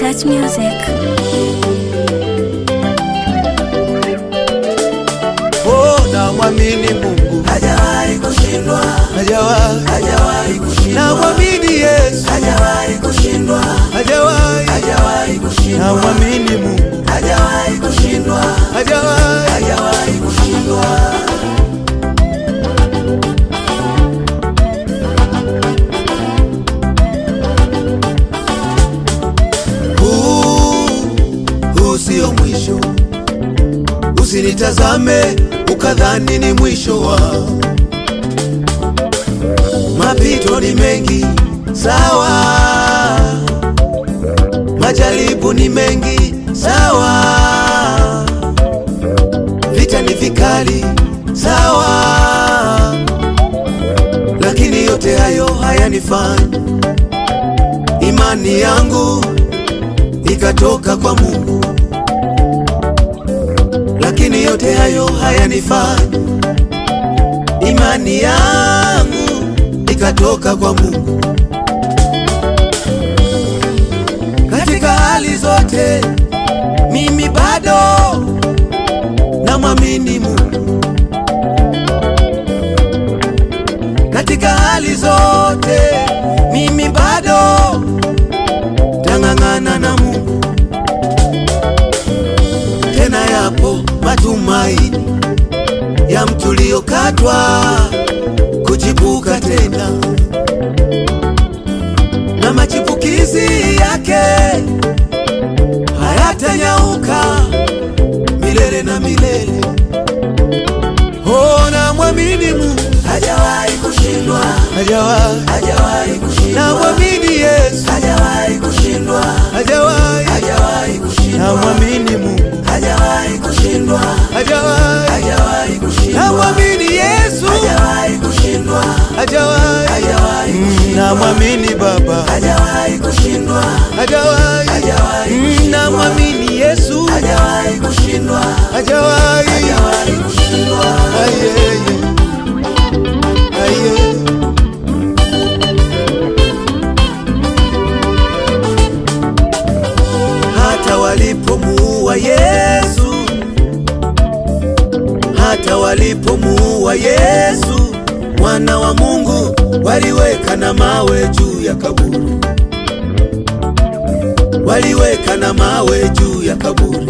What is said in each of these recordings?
Dutch music. Oh, namwamini Mungu hajawahi kushindwa, hajawahi, hajawahi kushindwa, namwamini Yesu hajawahi kushindwa, hajawahi, hajawahi kushindwa, namwamini Mungu hajawahi kushindwa, hajawahi. hajawahi kushindwa. Huu huu sio mwisho, usinitazame ukadhani ni mwisho wa mapito ni mengi, sawa, majaribu ni mengi, sawa, vita ni vikali, sawa, lakini yote hayo hayanifanyi imani yangu ikatoka kwa Mungu, lakini yote hayo hayanifanyi imani yangu ikatoka kwa Mungu. Katika hali zote mimi bado namwamini Mungu. Katika hali zote mimi bado tang'ang'ana na Mungu. Tena yapo matumaini ya mtu uliokatwa kuchipuka tena, na machipukizi yake hayatanyauka milele na milele. Oh, namwamini Mungu Hajawahi kushindwa, hajawahi, hajawahi kushindwa, namwamini Yesu hajawahi kushindwa, hajawahi, hajawahi kushindwa, namwamini Mungu hajawahi kushindwa, hajawahi, hajawahi kushindwa, namwamini Yesu hajawahi kushindwa, hajawahi, hajawahi Mm, kushindwa, namwamini Baba hajawahi kushindwa, hajawahi, hajawahi Mm, kushindwa, namwamini Yesu hajawahi kushindwa, hajawahi, hajawahi kushindwa. ayeye, ayeye. hata walipomuua Yesu, hata walipomuua Yesu mwana wa Mungu, waliweka na mawe juu ya kaburi, waliweka na mawe juu ya kaburi,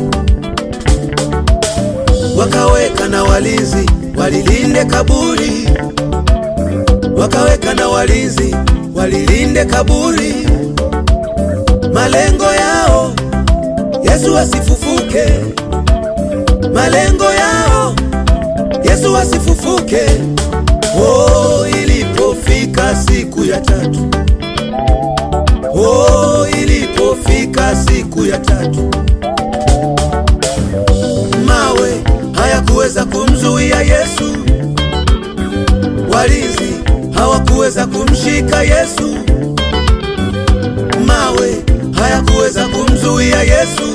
wakaweka na walinzi walilinde kaburi, wakaweka na walinzi walilinde kaburi, malengo yao Yesu asifufuke, malengo yao Yesu asifufuke. Oh, ilipofika siku ya tatu, oh, ilipofika siku ya tatu, mawe hayakuweza kumzuia Yesu, walinzi hawakuweza kumshika Yesu, mawe hayakuweza kumzuia Yesu,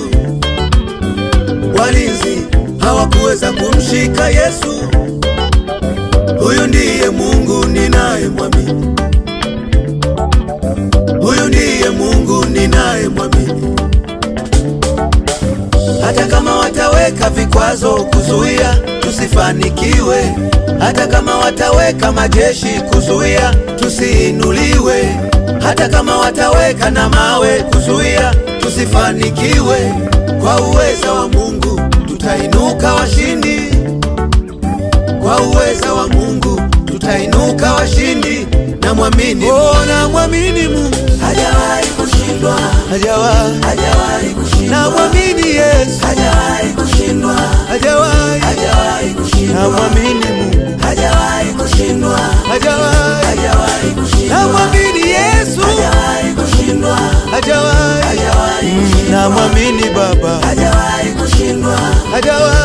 walinzi hawakuweza kumshika Yesu. Huyu ndiye Mungu ninayemwamini, huyu ndiye Mungu ninayemwamini. Hata kama wataweka vikwazo kuzuia tusifanikiwe, hata kama wataweka majeshi kuzuia tusiinuliwe, hata kama wataweka na mawe kuzuia tusifanikiwe, kwa uweza wa Mungu tutainuka washindi, kwa uweza wa Mungu tutainuka washindi. Namwamini, oh, namwamini Mungu Hajawahi kushindwa, hajawahi, hajawahi kushindwa, namwamini Yesu hajawahi kushindwa, hajawahi, hajawahi kushindwa, namwamini Mungu hajawahi kushindwa, hajawahi, hajawahi kushindwa, namwamini Yesu hajawahi kushindwa, hajawahi, hajawahi Mm, kushindwa, namwamini Baba hajawahi kushindwa, hajawahi,